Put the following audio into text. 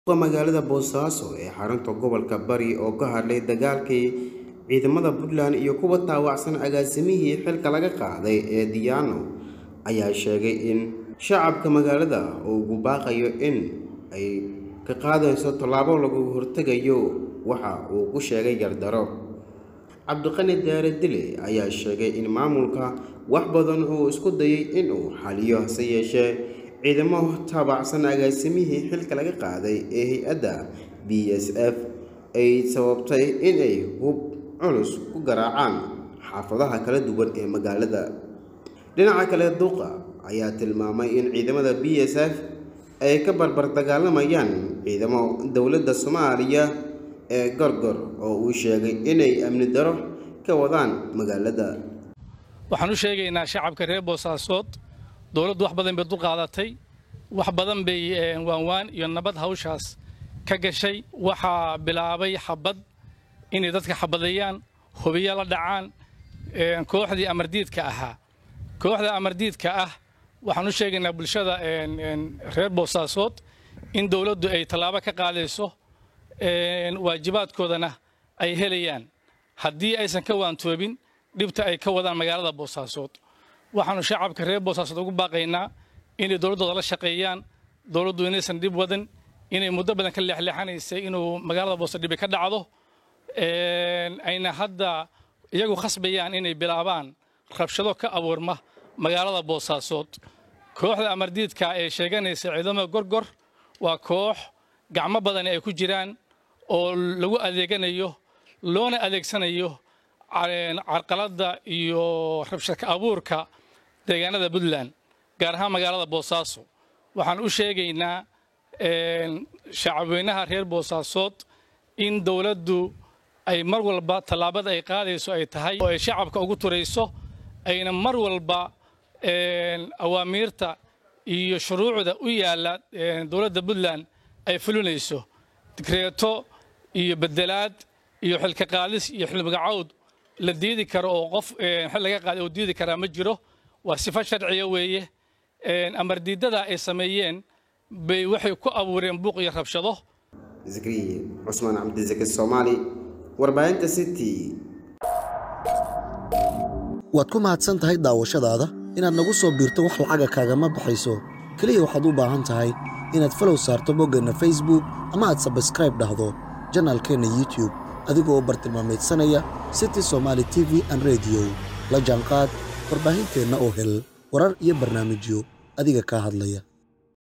magaalada boosaaso ee xarunta gobolka bari oo ka hadlay dagaalkii ciidamada puntland iyo kuwa taawacsan agaasimihii xilka laga qaaday ee diyaano ayaa sheegay in shacabka magaalada uu ugu baaqayo in ay ka qaadayso tallaabo lagu hortegayo waxa uu ku sheegay gardaro cabdiqani daare dile ayaa sheegay in maamulka wax badan uu isku dayay inuu xaliyo hase yeeshee ciidamo taabacsan agaasimihii xilka laga qaaday ee hay-adda b s f ay sababtay inay hub culus ku garaacaan xaafadaha kala duwan ee magaalada dhinaca kale duqa ayaa tilmaamay in ciidamada b s f ay ka barbar dagaalamayaan ciidamo dowladda soomaaliya ee gorgor oo uu sheegay inay amni daro ka wadaan magaalada waxaan u sheegaynaa shacabka reer boosaasood dowladdu wax badan bay dulqaadatay wax badan bay waanwaan iyo nabad hawshaas ka gashay waxaa bilaabay xabad inay dadka xabadeeyaan hubiyo la dhacaan kooxdii amardiidka ahaa kooxda amardiidka ah waxaan u sheegaynaa bulshada reer boosaasood in dowladdu ay tallaabo ka qaadayso waajibaadkoodana ay helayaan haddii aysan ka waantoobin dhibta ay ka wadaan magaalada boosaasood waxaanu shacabka reer boosaasood ugu baaqaynaa inay dowladdooda la shaqeeyaan dowladdu inaysan dhib wadan inay muddo badan ka leexleexanaysay inuu magaalada boosa dhibi ka dhacdo ayna hadda iyagu khasbayaan inay bilaabaan rabshado ka abuurma magaalada boosaasood kooxda amardiidka ee sheeganaysa ciidamada gorgor waa koox gacmo badani ay ku jiraan oo lagu adeeganayo loona adeegsanayo carqaladda iyo rabshadka abuurka deegaanada puntland gaar ahaan magaalada boosaaso waxaan u sheegaynaa shacabweynaha reer boosaasood in dowladdu ay mar walba tallaabada ay qaadayso ay tahay oo ay shacabka ugu turayso ayna mar walba awaamiirta iyo shuruucda u yaalla dowladda puntland ay fulinayso digreeto iyo bedelaad iyo xilka qaadis iyo xilmagacawd la diidi karo oo qof xil laga qaaday oo diidi karaa ma jiro waa sifo sharciya weeye amardiidada ay sameeyeen bay waxay ku abuureen buuq iyo rabshado zakriye cusmaan cabdisaki soomaali warbaahinta city waad ku mahadsan tahay daawashadaada inaad nagu soo biirto wax lacaga kaagama baxayso keliya waxaad u baahan tahay inaad falow saarto boggeenna facebook ama aad sabskraib dhahdo janaalkeenna youtube adigoo u bartilmaamaydsanaya city somaali t v an rediyo la jaanqaad warbaahinteenna oo hel warar iyo barnaamijyo adiga kaa hadlaya